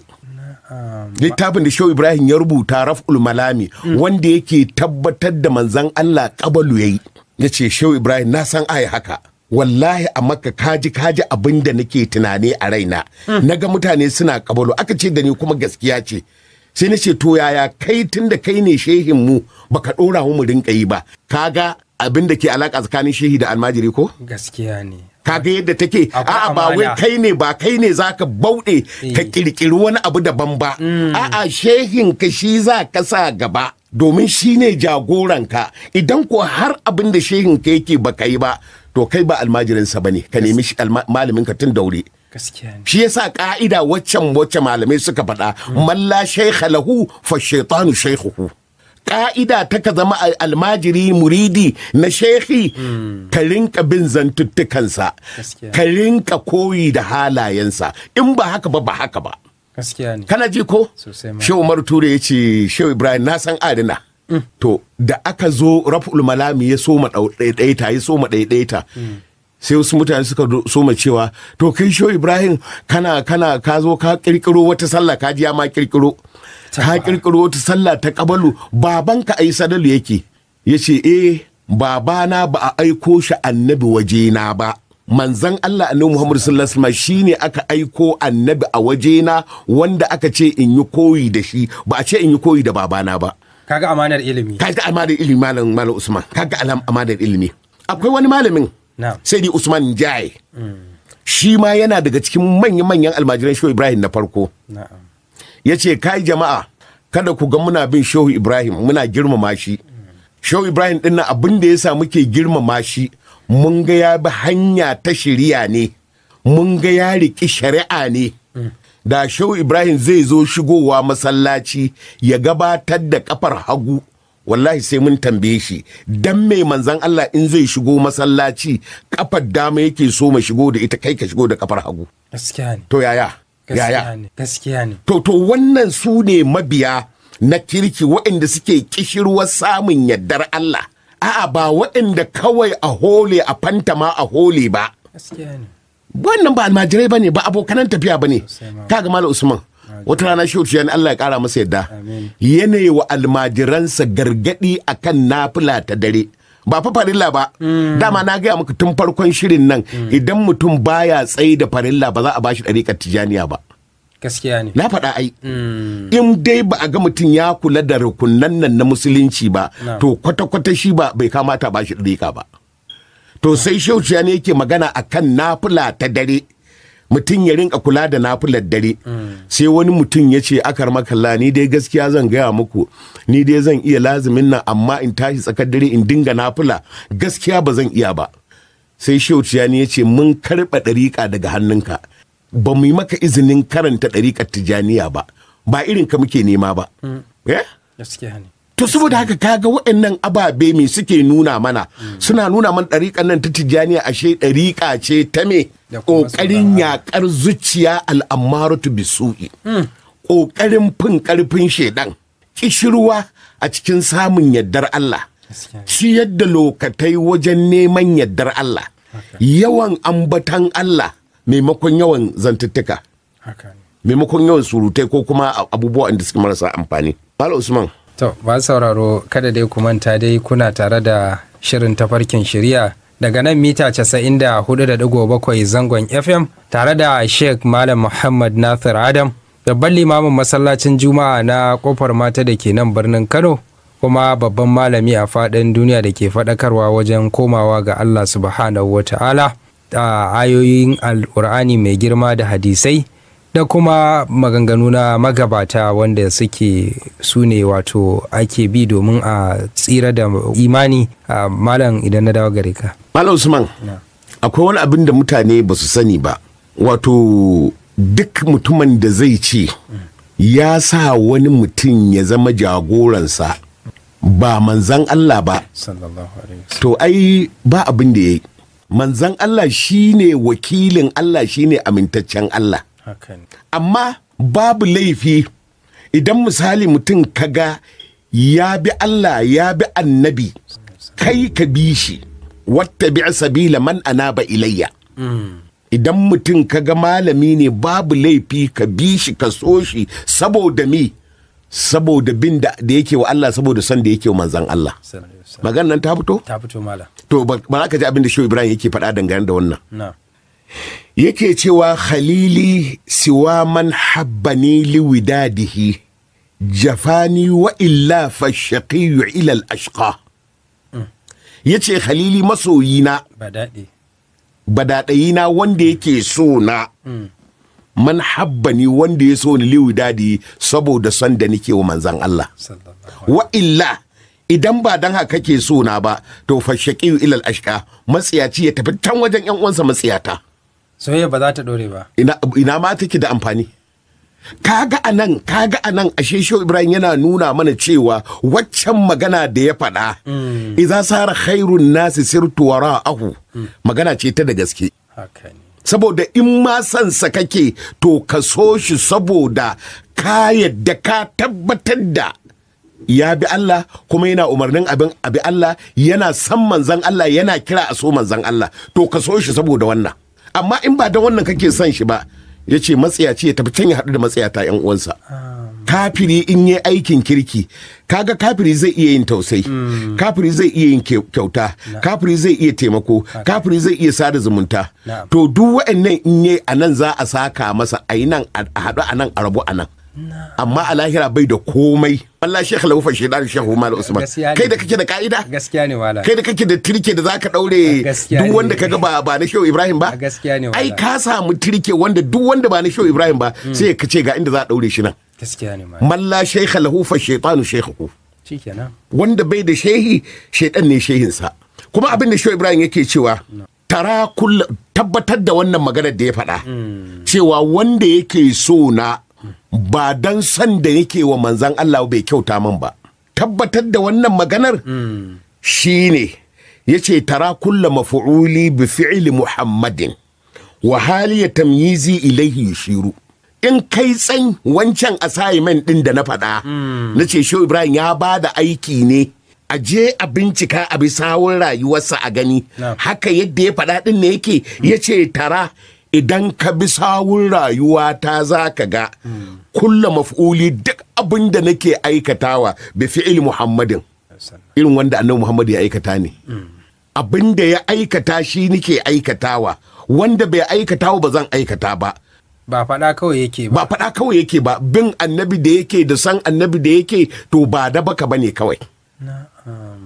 littafin da shehu ibrahim ya rubuta raf'ul malami wanda yake tabbatar da manzan allah kabalu yayi ya ce shehu ibrahim na san ai haka wallahi a makka kaji kaji abin da nake tunani a raina na ga mutane suna kabalu aka ce da ni kuma gaskiya ce sai na ce to yaya kai tun da kai ne shehin mu baka dora mu mu rinka yi ba kaga abin da ke alaka tsakanin shehi da almajiri ko gaskiya ne kaga yadda take Akwai a'a ba wai amana. kai ne ba kai ne zaka bauɗe ka kirkiri wani abu daban ba a'a shehin ka shi za ka sa gaba domin shi ne jagoranka idan ko har abin da shehin ka yake ba ka yi ba to kai ba almajirinsa ba ne ka nemi shi alma- malamin ka tun daure gaskiya ne shi yasa ka'ida waccan wacce malamai suka faɗa malla shaykha lahu fa shaytanu shaykhuhu ka'ida ta ka zama al- almajiri muridi na shekhi ka rinka bin zantuttukansa Gaskiya. ka rinka koyi da halayensa in ba haka ba ba haka ba gaskiya ne kana ji ko Sosai ma. shehu umar ture ya ce shehu ibrahim na san adina to da aka zo raf'ul malami ya soma ɗau- ɗaiɗaita ya soma ɗaiɗaita sai wasu mutane suka do- soma cewa to kai shehu ibrahim kana kana ka zo ka kirkiro wata sallah ka ji ya ma kirkiro ka kirkiro wata sallah ta kabalu babanka ai sadalu yake ya ce eh babana ba a aiko shi annabi wajena ba manzan Allah annabi Muhammad sallallahu alaihi wasallam shine aka aiko annabi a wajena wanda aka ce in yi koyi da shi ba a ce in yi koyi da babana ba kaga amanar ilimi kaga amanar ilimi malam malam Usman kaga alam amanar ilimi akwai wani malamin Na'am. sai dai Usman Jai shi ma yana daga cikin manyan manyan almajiran Shehu Ibrahim na farko na'am ya ce kai jama'a kada ku ga muna bin shehu ibrahim muna girmama shi shehu ibrahim din nan abin da ya sa muke girmama shi mun ga ya bi hanya ta shari'a ne mun ga ya riƙi shari'a ne da shehu ibrahim zai zo shigowa masallaci ya gabatar da kafar hagu wallahi sai mun tambaye shi dan mai manzan Allah in zai shigo masallaci kafar dama yake so ma shigo da ita kai ka shigo da kafar hagu gaskiya ne to yaya yaya gaskiya ne gaskiya ne To, to wannan su ne mabiya na kirki waɗanda suke kishirwar samun yardar Allah. A'a ba waɗanda kawai a hole a fantama a hole ba. gaskiya ne Wannan ba almajirai ba ne ba abokanan tafiya ba ne. Sosai ma. Kaga Malam Usman. Wata rana shi wuce Allah ya kara masa yadda. Amin. Yanayi wa almajiransa gargadi akan nafila ta dare. Ba fa farilla ba. Dama na gaya muku tun farkon shirin nan idan mutum baya tsaye da farilla ba za a bashi ɗariƙar tijaniya ba. gaskiya ne na faɗa ai in dai ba a ga mutum ya kula da rukunan nan na musulunci ba Na. to kwata-kwata shi ba bai kamata ba shi ɗariƙa ba to sai shauciya ne yake magana a kan nafila ta dare mutum ya rinka kula da nafilar dare sai wani mutum ya ce akar makalla ni dai gaskiya zan gaya muku ni dai zan iya lazumin nan amma in tashi tsakar dare in dinga nafila gaskiya ba zan iya ba sai shehu tijjani ya ce mun karɓa ɗariƙa daga hannunka ba mu yi maka izinin karanta ɗariƙar tijjaniya ba ba irin ka muke nema ba Eh? gaskiya ne To saboda haka kaga waɗannan ababe me suke nuna mana suna nuna man ɗariƙan nan ta tijjaniya ashe ɗariƙa ce ta me Da kuma ƙoƙarin yaƙar zuciya al'ammaratu bisu'i ƙoƙarin fin ƙarfin shaidan ƙishirwa a cikin samun yardar Allah Gaskiya. ciyar da lokatai wajen neman yardar Allah yawan ambatan Allah maimakon yawan zantuttuka haka ne maimakon yawan surutai ko kuma abubuwan da suke marasa amfani. Malam Usman. To, ba sauraro kada dai ku manta dai kuna tare da shirin tafarkin shirya daga nan mita 94.7 zangon FM tare da Sheikh Malam Muhammad Nasir Adam, babban limamin masallacin Juma'a na kofar mata da ke nan birnin Kano, kuma babban malami a faɗin duniya da ke faɗakarwa wajen komawa ga Allah subhanahu wa ta'ala a ayoyin al'ur'ani mai girma da hadisai. da kuma maganganu na magabata wanda suke su ne wato ake bi domin a tsira da imani a malam idan na dawo gare ka Malam Usman. Akwai wani abin da mutane ba su sani ba. Wato duk mutumin da zai ce ya sa wani mutum ya zama jagoransa ba manzan Allah ba. sallallahu alaihi To ai ba abin da ya yi. Manzan Allah shine wakilin Allah shine amintaccen Allah. haka ne amma babu laifi idan misali mutum kaga ya bi Allah ya bi annabi kai ka bi shi wata bi sabila man anaba ilayya idan mutum kaga malami ne babu laifi ka bi shi ka so shi saboda mi saboda bin da da yake wa Allah saboda son da yake wa manzan Allah sallallahu alaihi wasallam. maganar nan ta fito ta fito malam to ba ba za ka ji abin da Shehu Ibrahim yake faɗa dangane da wannan na yake cewa khalili siwa man habbani liwidadihi jafani wa illa fashaqiyu ila al-ashqa yace khalili masoyina ba daɗi badadayina wanda yake so na man habbani wanda ya so ni liwidadi saboda son da nake wa manzan Allah sallallahu wa illa idan ba dan haka kake so na ba to fashaqiyu ila al-ashqa matsiyaci ya tafi can wajen yan uwansa matsiyata soyayya ba za ta dore ba ina, ina ma take da amfani kaga anan kaga anan ashe shehu ibrahim yana nuna mana cewa waccan magana da ya faɗa idza sara khairun nasi sirtu wara'ahu magana ce ta da gaske haka ne saboda in ma sansa kake to ka so shi saboda ka yadda ka tabbatar da ya bi Allah kuma yana umarnin abin abi Allah yana san manzan Allah yana kira a so manzan Allah to ka so shi saboda wannan amma in ba da wannan kake son shi ba ya ce matsiyaci ya tafi can ya haɗu da matsiyata yan uwansa kafiri in yi aikin kirki kaga kafiri zai iya yin tausayi kafiri zai iya yin kyau- kyauta kafiri zai iya taimako kafiri zai iya sada zumunta Na'am. to duk wa'annan in yi a nan za a saka masa a yi nan a haɗu a nan a rabu a nan amma a lahira bai da komai Allah shekha laufa shaidan shehu mal usman Gaskiya ne. kai da kake da ka'ida gaskiya ne malam kai da kake da tirke da zaka daure Gaskiya duk ne. wanda kaga ba ba na shehu ibrahim ba Gaskiya ne ai wallahi. ka samu tirke wanda duk wanda ba na shehu ibrahim ba sai ka ce ga inda za a daure shi nan gaskiya ne malam man la shaykha lahu fa shaytanu shaykhuhu shikenan wanda bai da shehi shaidan ne shehinsa kuma abin da shehu ibrahim yake cewa tara kulla tabbatar da wannan maganar da ya faɗa cewa wanda yake so na ba dan san da yake wa manzan Allah bai kyauta min ba tabbatar da wannan maganar shine yace tara kulla mafu'uli bi fi'li muhammadin wa hali ya tamyizi ilaihi yushiru in kai tsan wancan assignment din da na faɗa na ce shehu ibrahim ya ba da aiki ne a je a bincika a bi sawun rayuwarsa a gani Na'am. haka yadda ya faɗa din ne yake ya ce tara idan ka bi sawun rayuwa ta za ka ga kulla maf'uli duk abin da nake aikatawa bi fi'il muhammadin irin wanda annabi Muhammad ya aikata ne abin da ya aikata shi nike aikatawa wanda bai aikatawa ba zan aikata ba ba faɗa kawai yake ba ba faɗa kawai yake ba bin annabi da yake da san annabi da yake to ba da baka bane kawai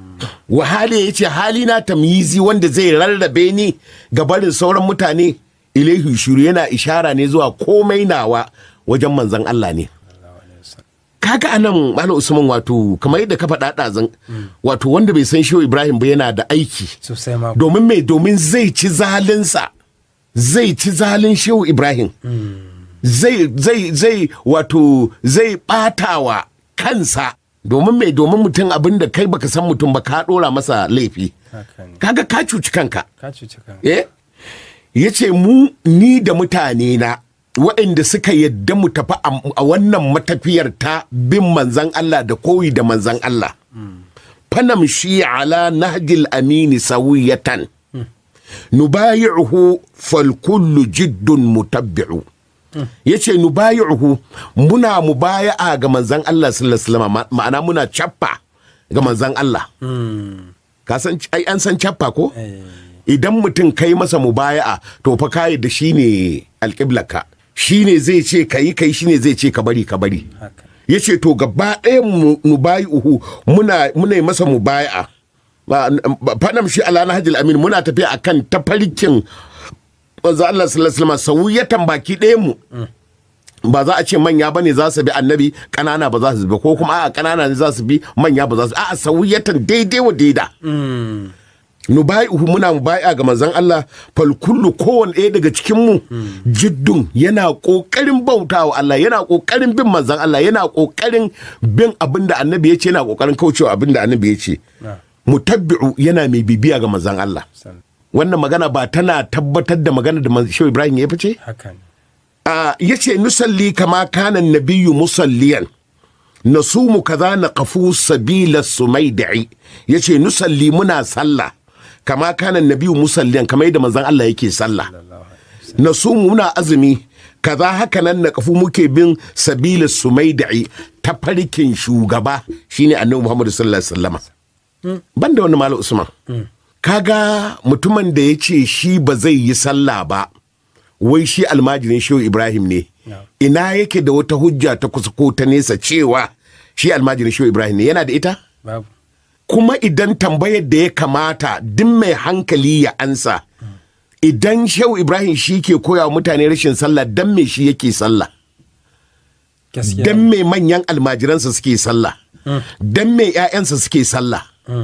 wahali ya ce hali na tamyizi wanda zai rarrabe ni ga barin sauran mutane ilaihi shiru yana ishara ne zuwa komai nawa wajen manzan Allah ne kaga anan malam usman wato kamar yadda ka faɗa ɗazan wato wanda bai san shehu ibrahim ba yana da aiki sosai ma domin mai domin zai ci zalinsa zai ci zalin shehu ibrahim zai zai zai wato zai ɓatawa kansa domin mai domin mutum abin da kai baka san mutum ba ka ɗora masa laifi haka ne kaga ka cuci kanka ka cuci kan eh ya ce mu ni da mutane na waɗanda suka yadda mu tafi a a wannan matafiyar ta bin manzan Allah da koyi da manzan Allah fanam shi ala nahjil amini sawiyatan nubayi'uhu fal kullu jiddun mutabbi'u yace nubayi'uhu muna mubaya'a ga manzan Allah sallallahu alaihi wasallam ma- ma'ana muna cappa ga manzan Allah ka san ai an san cappa ko Eh. idan mutum kai masa mubaya'a to fa kai da shine alƙiblaka shine zai ce kai kai shine zai ce ka bari ka bari haka ya ce to gaba ɗaya mu uhu muna muna yi masa mubaya'a Ba- ba- fadam shi ala nahjil amin muna tafiya akan tafarkin manzo Allah sallallahu alaihi wasallam sawiyatan baki ɗayan mu ba za a ce manya bane za su bi annabi kanana ba za su bi ko kuma a'a kanana ne za su bi manya ba za su a'a sawiyatan daidai wa daida nubai'uhu muna mubai'a ga manzon Allah fal kullu kowanne ɗaya daga cikin mu jiddun yana kokarin bautawa Allah yana kokarin bin manzon Allah yana kokarin bin abinda annabi ya ce yana kokarin kaucewa abinda annabi ya ce na mutabbi'u yana mai bibiya ga manzon Allah san wannan magana ba tana tabbatar da magana da manzon Shehu Ibrahim ya fice haka ne a yace nusalli kama kana nabiyyu musalliyan nasumu kaza na kafu sabila sumaida'i yace nusalli muna sallah kama kana nabiyyu musalliyan kamar yadda manzon Allah yake sallah nasumu muna azumi kaza haka nan na kafu muke bin sabila sumaida'i ta farkin shugaba shine annabi Muhammad sallallahu alaihi wasallam banda wani malam Usman kaga mutumin da ya ce shi ba zai yi sallah ba wai shi almajirin shehu ibrahim ne ina yake da wata hujja ta kusa ko ta nesa cewa shi almajirin shehu ibrahim ne yana da ita babu kuma idan tambayar da ya kamata duk mai hankali ya ansa idan shehu ibrahim shi ke koya wa mutane rashin sallah dan me shi yake sallah gaskiya dan me manyan almajiransa suke sallah dan me 'ya'yansa suke sallah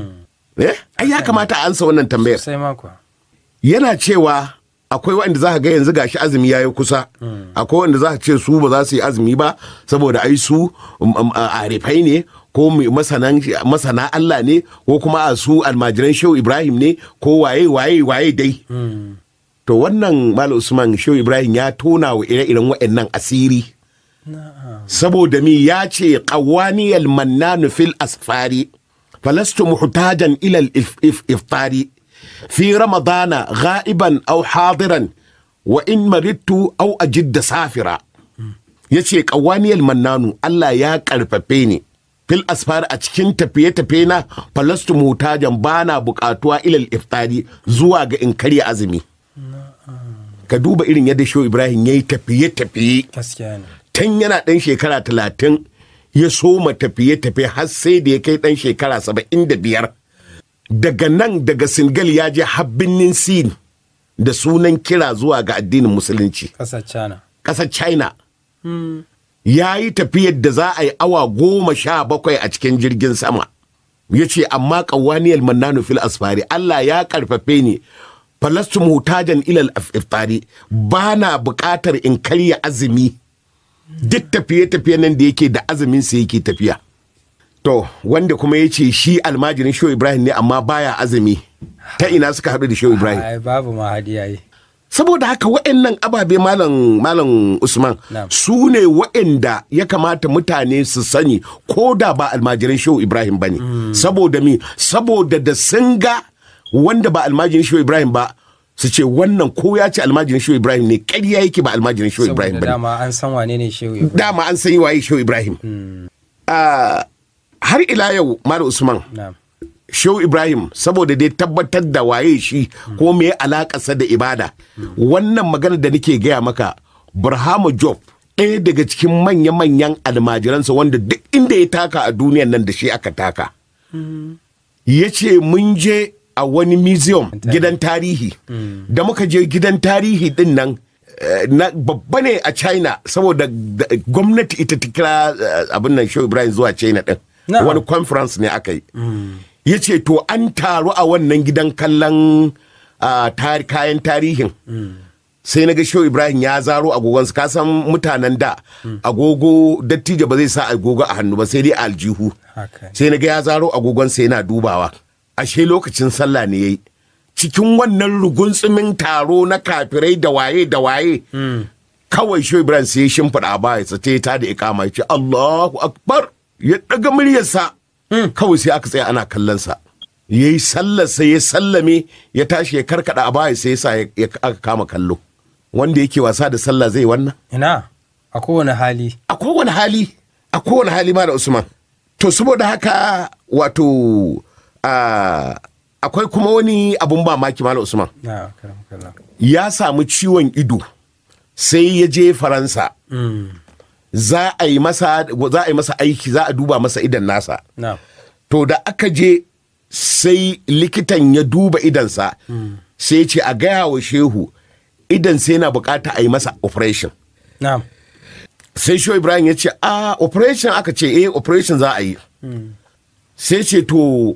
eh ai ya kamata a ansa wannan tambayar sosai ma kuwa yana cewa akwai waɗanda za ka ga yanzu gashi azumi ya yi kusa akwai waɗanda za ka ce su ba za su yi azumi ba saboda ai su um, um, a- arifai ne ko mai masanan- masana Allah ne ko kuma a su almajiran shehu Ibrahim ne ko waye waye waye dai to wannan Malam Usman shehu Ibrahim ya tona wa ire-iren waɗannan asiri saboda mi ya ce qawaniyal mannanu fil asfari falastu muhtajan ila al if- if- iftari fi ramadana ghaiban aw hadiran wa in maridtu aw ajidda safira yace qawaniyal mannanu Allah ya karfafe ni fil asfari a cikin tafiye-tafiye na falastu muhtajan bana bukatuwa ila al iftari zuwa ga in karya azumi ka duba irin yadda shehu Ibrahim yayi tafiye-tafiye gaskiya ne tun yana ɗan shekara talatin ya soma tafiye-tafiye har sai da ya kai ɗan shekara saba'in da biyar daga nan daga singal ya je habbinin sin da sunan kira zuwa ga addinin musulunci ƙasar cana ƙasar china ya yi tafiyar da za a yi awa goma sha bakwai a cikin jirgin sama ya ce amma ƙawaniyar mannanu fil asfari allah ya ƙarfafe ni falastu mutajan ilal iftari ba na buƙatar in karya azumi duk tafiye-tafiye nan da yake da azumin sa yake tafiya to wanda kuma ya ce shi almajirin shehu ibrahim ne amma baya azumi ta ina suka haɗu da shehu ibrahim ai babu ma hadiya yi saboda haka wa'annan ababe malam malam usman Na'am. su ne wa'anda ya kamata mutane su sani ko da ba almajirin shehu ibrahim ba ne saboda mi saboda da sun ga wanda ba almajirin shehu ibrahim ba su ce wannan ko ya ce almajirin shehu ibrahim ne ƙarya yake ba almajirin shehu ibrahim saboda ba ne dama an san wane ne shehu ibrahim dama an san waye shehu ibrahim Ah, har ila yau malam usman na'am Shehu Ibrahim saboda dai tabbatar da waye shi ko me alakarsa da ibada wannan magana da nake gaya maka Burhama Job ɗaya daga cikin manya-manyan almajiransa wanda duk inda ya taka a duniyan nan da shi aka taka ya ce mun je a wani museum gidan tarihi da muka je gidan tarihi din nan eh, na babba ne a china saboda da- gwamnati ita ta kira eh, abin nan show ibrahim zuwa china din Na'am. wani conference ne aka yi ya ce to an taru a wannan gidan kallon ah, tar- kayan tarihin sai na ga shehu ibrahim ya zaro agogonsa ka san mutanen da agogo dattijo ba zai sa agogo a hannu ba sai dai a aljihu haka ne sai na ga ya zaro agogonsa yana dubawa ashe lokacin sallah ne yayi cikin wannan rugunsumin taro na kafirai da waye da waye kawai shehu ibrahim sai ya shimfiɗa ba ya sace ta da ikama ya ce allahu akbar ya ɗaga muryarsa kawai sai aka tsaya ana kallon sa ya yi sallarsa ya sallame ya tashi ya karkada a baya sai ya sa ya- ya aka kama kallo wanda yake wasa da sallah zai wannan ina a kowane hali a kowane hali a kowane hali ma da usman to saboda haka wato a akwai kuma wani abun mamaki malam usman na karam kallon ya samu ciwon ido sai ya je faransa za a yi masa za a yi masa aiki za a duba masa idan nasa na to da aka je sai likitan ya duba idansa sai ya ce a gaya wa shehu idan sai yana bukata a yi masa operation na sai shehu ibrahim ya ce a operation aka ce eh operation za a yi sai ce to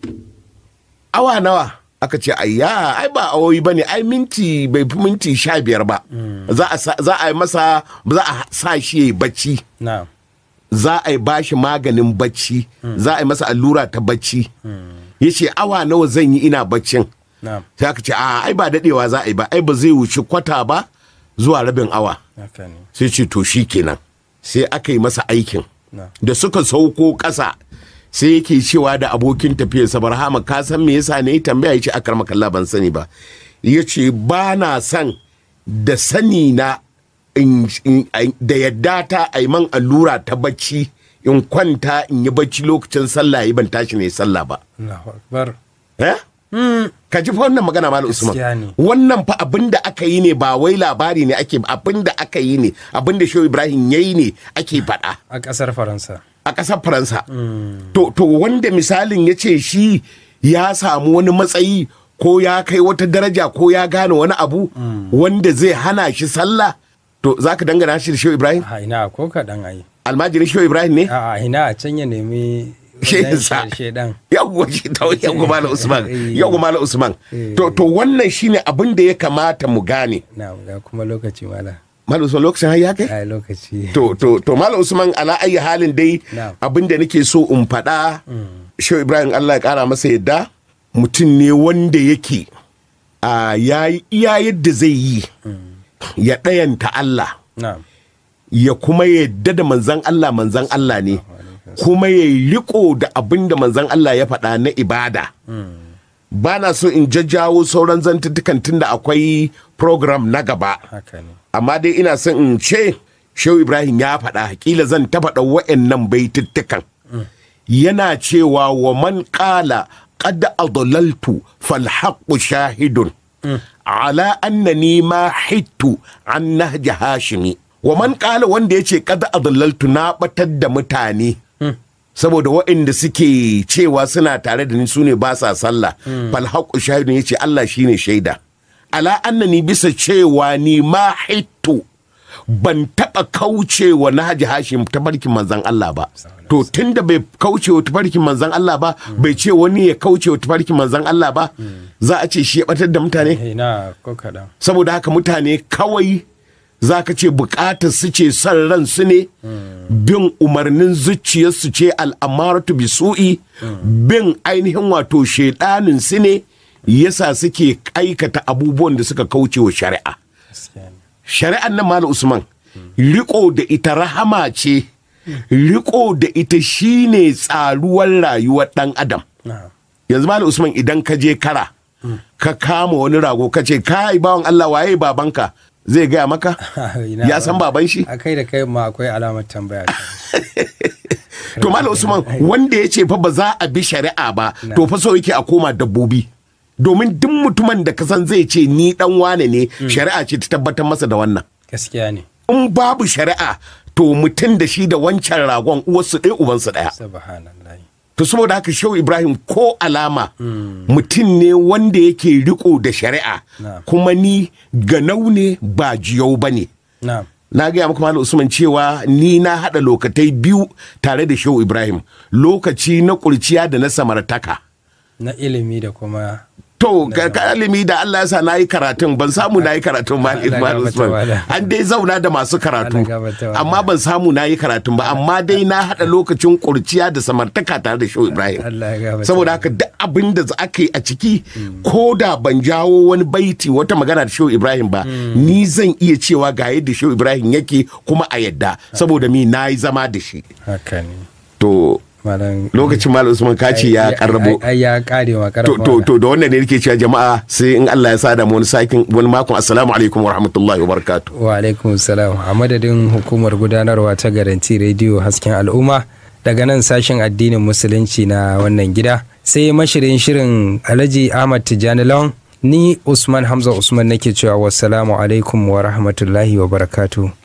awa nawa aka ce ayya ai ba awoyi ba ne ai minti bai fi minti sha biyar ba za a sa- za a yi masa za a sa shi ya yi bacci na za a yi bashi maganin bacci za a yi masa allura ta bacci ya ce awa nawa zan yi ina baccin na sai aka ce a ai ba dadewa za a yi ba ai ba zai wuce kwata ba zuwa rabin awa haka ne sai ce to shi kenan sai aka yi masa aikin na da suka sauko ƙasa sai yake cewa da abokin tafiyarsa barhama ka san me yasa ne tambaya ya ce akar makalla ban sani ba ya ce ba na son da sani na in- in- da yadda ta a yi man allura ta bacci in kwanta in yi bacci lokacin sallah yi ban tashi ne sallah ba Allahu akbar eh? ka ji fa wannan magana malam usman Gaskiya ne. wannan fa abin da aka yi ne ba wai labari ne ake abin da aka yi ne abin da shehu ibrahim ya yi ne ake faɗa a ƙasar faransa a ƙasar faransa to, to wanda misalin ya ce shi ya samu wani matsayi ko ya kai wata daraja ko ya gane wani abu wanda zai hana shi sallah to za ka dangana shi da shehu ibrahim a ina ko kaɗan ai almajirin shehu ibrahim ne a a ina a can ya nemi Shehinsa. shedan yawwa shi ta yawwa malam usman Eh. yawwa malam usman to, to wannan shine abin da ya kamata mu gane na ga kuma lokaci mala malam usman lokacin har ya kai ai lokaci to to to malam usman ala ayi halin dai Na'am. abin da nake so in faɗa shehu ibrahim allah ya ƙara masa yadda mutum ne wanda yake a yayi iya yadda zai yi ya ɗayanta allah na ya kuma yadda da manzan allah manzan allah ne kuma ya riko da abin da manzan allah ya faɗa na ibada ba na so in jajjawo sauran zantuttukan tunda akwai program na gaba haka ne amma dai ina son in ce shehu ibrahim ya faɗa kila zan ta faɗa wa'annan baituttukan yana cewa wa man ƙala qad adlaltu fal haqqu shahidun ala annani ma hittu an nahji hashimi wa man ƙala wanda yace qad adlaltu na batar da mutane saboda waɗanda suke cewa suna tare da ni su ne ba sa sallah fal haqqu shahidun yace Allah shine shaida ala annani bisa cewa ni ma hittu ban taɓa kaucewa na haji hashim tafarkin manzan Allah ba to tunda bai kaucewa tafarkin manzan Allah ba bai ce wani ya kaucewa tafarkin manzan Allah ba za a ce shi ya batar da mutane ina ko kaɗan saboda haka mutane kawai za ka ce bukatar su ce son ran su ne bin umarnin zuciyarsu ce al'amaratu bi su'i bin ainihin wato shaidanin su ne yasa suke aikata abubuwan da suka kauce wa shari'a gaskiya ne shari'an nan malam usman riko da ita rahama ce riko da ita shine tsaruwar rayuwar dan adam na yanzu malam usman idan ka je kara ka kama wani rago ka ce kai bawan Allah waye babanka zai gaya maka Ina ya san baban shi a kai da kai ma akwai alamar tambaya to malam usman wanda ya ce fa ba za a bi shari'a ba to fa so yake a koma dabbobi domin duk mutumin da ka san zai ce ni dan wane ne shari'a ce ta tabbatar masa da wannan gaskiya ne in babu shari'a to mutum da shi da wancan ragon uwarsu ɗaya ubansu ɗaya subhanallah to saboda haka shehu ibrahim ko alama mutum ne wanda yake riko da shari'a Na'am. kuma ni ganau ne ba jiyau ba ne na'am na gaya muku malam usman cewa ni na haɗa lokatai biyu tare da shehu ibrahim lokaci na kurciya da na samartaka na ilimi da kuma to ga kalimi da Allah ya sa na yi karatun ban samu na yi karatun ma Allah Malam gafarta Usman malam. an dai zauna da masu karatu Allah gafarta malam. amma ban samu na yi karatun ba amma dai na haɗa lokacin kurciya da samartaka tare da shehu ibrahim Allah ya gafarta saboda haka duk abin da aka yi a ciki ko da ban jawo wani baiti wata magana da shehu ibrahim ba ni zan iya cewa ga yadda shehu ibrahim yake kuma a yadda saboda mi na yi zama da shi haka ne to malam lokacin malam usman kaci ya karrabo ai ya kare ma to, karrabo to, to da wannan ne nake cewa jama'a sai in Allah ya sada mu wani sakin wani makon assalamu alaikum wa rahmatullahi wa barakatuh wa alaikum salam a madadin hukumar gudanarwa ta garanti rediyo hasken al'umma daga nan sashen addinin musulunci na wannan gida sai mashirin shirin alhaji ahmad tijjani lawan ni usman hamza usman nake cewa wassalamu alaikum wa rahmatullahi wa barakatuh